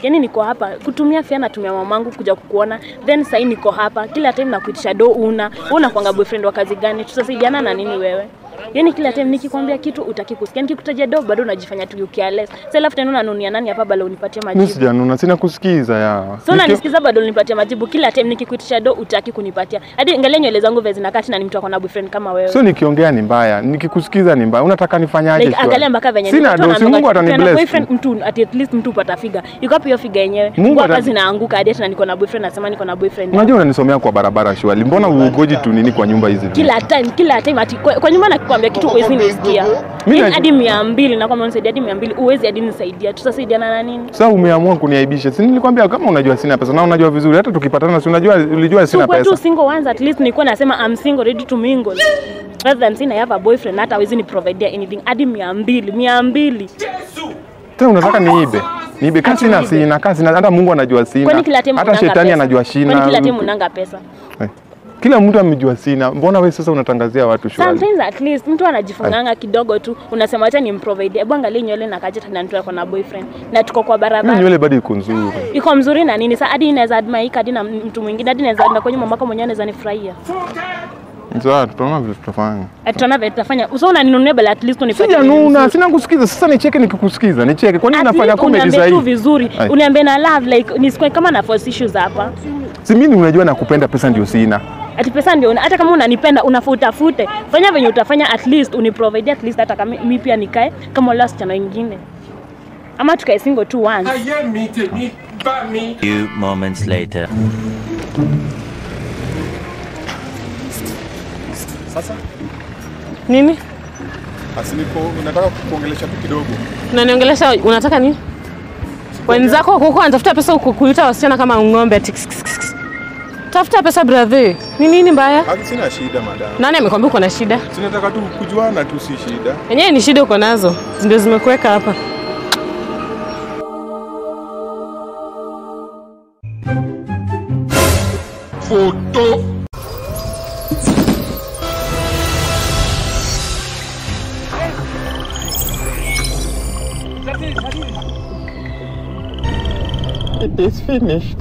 yani niko hapa kutumia fea natumia mamangu kuja kukuona then sahii niko hapa kila time nakuitisha do una wewe unakwanga boyfriend wa kazi gani tutasaidiana na nini wewe yani kila time nikikwambia kitu utaki kusikia nikikutajia do bado unajifanya tu you careless sasa alafu tena unanunia nani hapa bado unipatie mi majibu sijanuna sina kusikiza ya so unanisikiza bado unipatie majibu kila time nikikuitisha do utaki kunipatia hadi angalia nywele zangu vile zinakaa tena ni mtu akona boyfriend kama wewe so nikiongea ni mbaya nikikusikiza ni mbaya unataka nifanyaje like shwari? angalia mpaka venye sina watu do si wanaambiwa mungu ati ukiwa na atanibless boyfriend mtu at at least mtu upata figa iko wapi hiyo figa yenyewe Mungu Mungu hapa atani- zinaanguka hadi tena niko na boyfriend nasema niko na boyfriend unajua unanisomea kwa barabara shwali mbona ugoji tu nini kwa nyumba hizi kila time kila time ati kwa, kwa nyumba nakikwambia kitu uwezi nisikia Mimi Yaani na- hadi mia mbili nakwambia unisaidia hadi mia mbili uwezi hadi nisaidia tutasaidiana na nini sasa umeamua kuniaibisha si nilikwambia kama unajua sina pesa na unajua vizuri hata tukipatana si unajua ulijua sina tukwe tu pesa single once at least nilikuwa nasema I'm single ready to mingle rather than saying I have a boyfriend hata hawezi ni provide anything hadi mia mbili mia mbili tena unataka niibe niibe kasi Ati sina niibe. sina kasi sina hata Mungu anajua sina kwani kila time hata unanga shetani pesa? anajua kwani kila time sina unanga pesa Eh, kila mtu amejua sina mbona wewe sasa unatangazia watu shwali sometimes at least mtu anajifunganga kidogo tu unasema acha nimprovide hebu angalia nywele na kaja tena mtu ako na boyfriend na tuko kwa mimi barabara nywele bado iko nzuri iko mzuri na nini sa hadi inaweza admaika hadi na mtu mwingine hadi naweza na kwenye mamako mwenyewe anaweza nifurahia sasa tutaona vile tutafanya Ati tunaona vile tutafanya uso unaninunia bali at least unipatie sijanuna vizuri. sina kusikiza sasa nicheke nikikusikiza nicheke kwani At nafanya least comedy uniambie sasa tu hivi vizuri Ai. uniambie na love like nisikue kama na force issues hapa si mimi unajua nakupenda pesa ndio sina ati pesa ndio una- hata kama unanipenda unafaa utafute fanya venye utafanya at least uniprovide at least hata kama mi pia nikae kama wale wasichana wengine ama tukae single tu once ayé mi tèmi bá mi. Few moments later. Sasa Nini? basi niko nataka kuongelesha tu kidogo. Unaniongelesha unataka nini? Wenzako wako huko wanatafuta pesa huko kuita wasichana kama ng'ombe ati kis, kis, kis, kis. Tafuta pesa brother. Ni nini mbaya? Haki sina shida madam. Nani amekwambia uko na shida? Sinataka tu kujuana tu si shida. Yenyewe ni shida uko nazo. Ndio zimekuweka hapa. Photo. It is finished.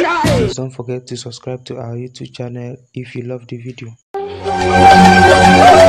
Don't forget to subscribe to our YouTube channel if you love the video.